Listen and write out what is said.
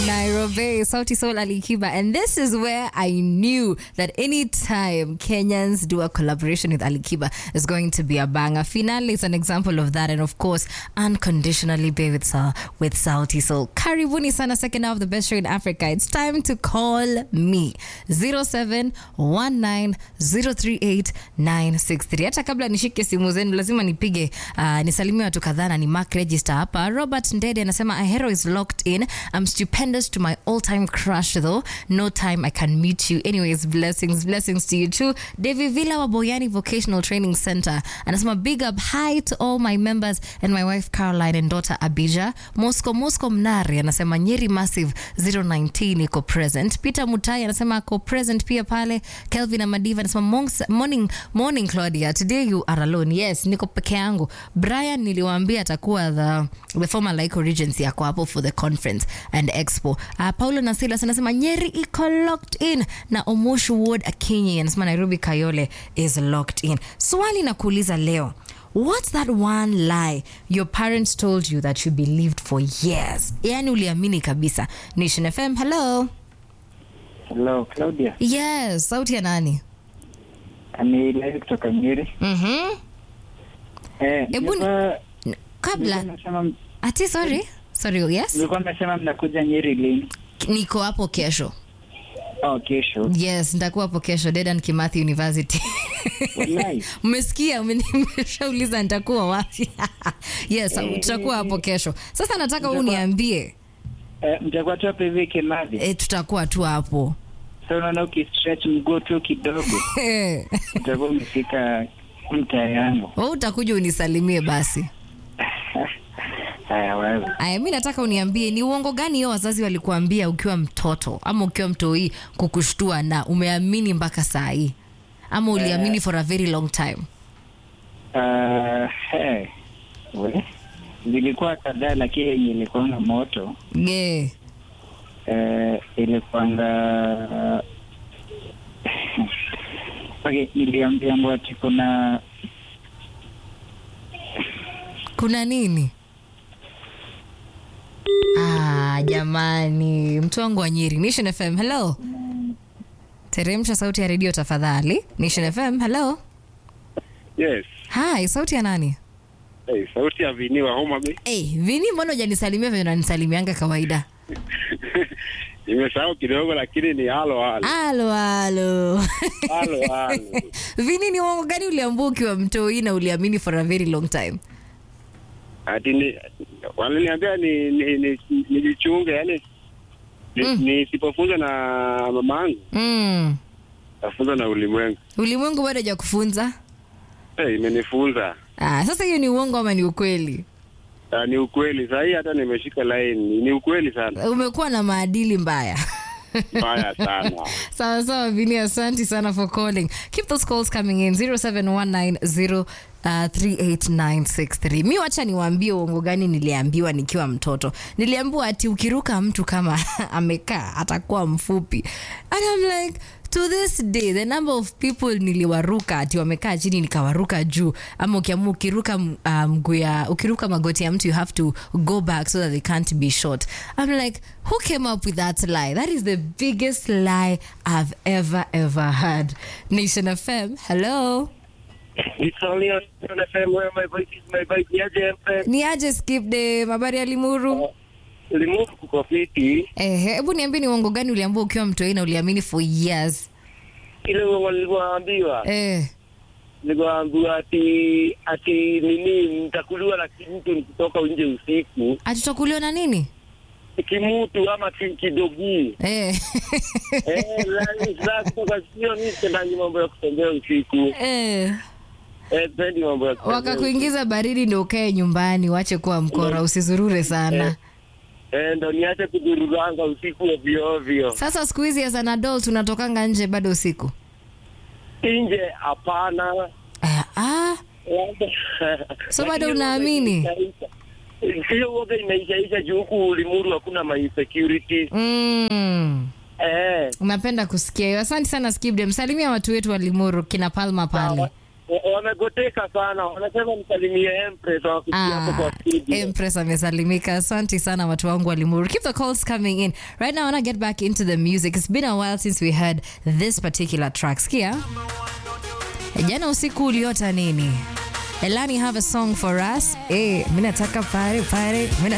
Nairobi, Sauti Soul Alikiba. And this is where I knew that anytime Kenyans do a collaboration with Alikiba is going to be a banger. Finale is an example of that. And of course, Unconditionally Be with, Sa- with Sauti Soul. Karibuni sana, second half of the best show in Africa. It's time to call me. 0719038963. Hata kabla nishike simu zenu, lazima nipige uh, nisalimie watu kadhaa na ni mark register hapa. Robert Ndede anasema Ahero is locked in. I'm stupendous to my all-time crush though. No time I can meet you. Anyways, blessings, blessings to you too. David Villa wa Boyani Vocational Training Center anasema big up hi to all my members and my wife Caroline and daughter Abija. Moscow Moscow Mnari anasema Nyeri Massive 019 iko present. Peter Mutai anasema ako present pia pale. Kelvin Amadiva anasema "Monks- morning, morning Claudia. Today you are alone. Yes, niko peke yangu. Brian niliwaambia atakuwa the, the former Laiko Regency ako hapo for the conference and expo. Uh, Paulo Nasilas anasema Nyeri iko locked in na Omoshu Ward Akinyi anasema Nairobi Kayole is locked in. Swali na kuuliza leo. What's that one lie your parents told you that you believed for years? Yani uliamini kabisa. Nation FM, hello. Hello, Claudia. Yes, sauti ya nani? Ni live kutoka Nyeri. Mhm. Eh, Ebu ni- nilikuwa- N- Kabla nilikuwa nasema- ati sorry. Sorry, yes. nilikuwa nasema mnakuja Nyeri lini? Niko hapo kesho. Oh, kesho. Yes, nitakuwa hapo kesho Dedan Kimathi University. Wallahi. Mmesikia, mmeshauliza nitakuwa wapi? yes, tutakuwa hapo kesho. Sasa nataka Mtakuwa- uniambie, Eh, mtakuwa tu hapa hivi Kimathi. e, tutakuwa tu hapo. So unaona ukistretch mguu tu kidogo utakuwa umefika mtaa yangu. Wewe utakuja unisalimie basi. Haya, wewe. Aya, mi nataka uniambie ni uongo gani hiyo wazazi walikuambia ukiwa mtoto ama ukiwa mtoi kukushtua na umeamini mpaka saa hii ama uliamini for a very long time? Uh, hey. We. Zilikuwa kadhaa lakini yenye ilikuwa na moto Yeah. eh, ilikuwanga okay, niliambiwa ati kuna Kuna nini? Ah, jamani, mtu wangu wa Nyeri. Nation FM, hello. Teremsha sauti ya redio tafadhali. Nation FM, hello. Yes. Hi, sauti ya nani? Hey, sauti ya Vini wa Homa Bay. Hey, Vini, mbona hujanisalimia venye unanisalimianga kawaida? Nimesahau kidogo lakini ni halo halo. Halo, halo. Halo halo. Vini, ni uongo gani uliambua ukiwa mtoi na uliamini for a very long time? Ati ni waliniambia ni ni ni nijichunge yani ni- Mm. nisipofunzwa na mamangu Mm. tafunzwa na ulimwengu. Ulimwengu bado hajakufunza? Hey, imenifunza. Ah, sasa hiyo ni uongo ama ni ukweli? Uh, ni ukweli saa hii hata nimeshika line ni ukweli sana Umekuwa na maadili mbaya. mbaya sana sawa sawa vini asanti sana for calling keep those calls coming in 0719038963 mi wacha niwaambie uongo gani niliambiwa nikiwa mtoto niliambiwa ati ukiruka mtu kama amekaa atakuwa mfupi and I'm like to this day the number of people niliwaruka ati wamekaa chini nikawaruka juu ama ukiamua ukiruka uh, mguu ya ukiruka magoti ya mtu you have to go back so that they can't be shot i'm like who came up with that lie that is the biggest lie i've ever ever heard nation fm hello It's only on FM where my voice is my voice. Niaje FM. ni aje skip de mabari ya limuru Limuru kuko fiti. ehe hebu niambie ni uongo gani uliambua ukiwa mtoi na uliamini for years Ile walivyoambiwa. eh Niliambiwa ati ati nini nitakuliwa na kimutu nikitoka nje usiku. atutakuliwa na nini Kimutu ama ki- kidogi. eh Eh, la- la kutoka sio mimi sipendangi mambo ya kutembea usiku. eh Eh, sipendi mambo ya kutembea. wakakuingiza baridi ndo ukae nyumbani wache kuwa mkora usizurure sana Eh, ndo niache kudururanga usiku ovyo ovyo. sasa siku hizi as an adult unatokanga nje bado usiku Nje hapana. eh, ah, So bado unaamini? Hiyo uoga imeishaisha juu huku Limuru hakuna my security. mm. Eh, unapenda kusikia hiyo asante sana skibde msalimia watu wetu wa limuru kina palma pale wa- wamegoteka sana, wanasema msalimie Empress wakutia hapo kwa studio. Empress amesalimika. Asante sana watu wangu wa Limuru. Keep the calls coming in. Right now I want to get back into the music. It's been a while since we heard this particular track. Skia? Jana usiku uliota nini? Elani have a song for us. Eh, mimi nataka pare pare. Mimi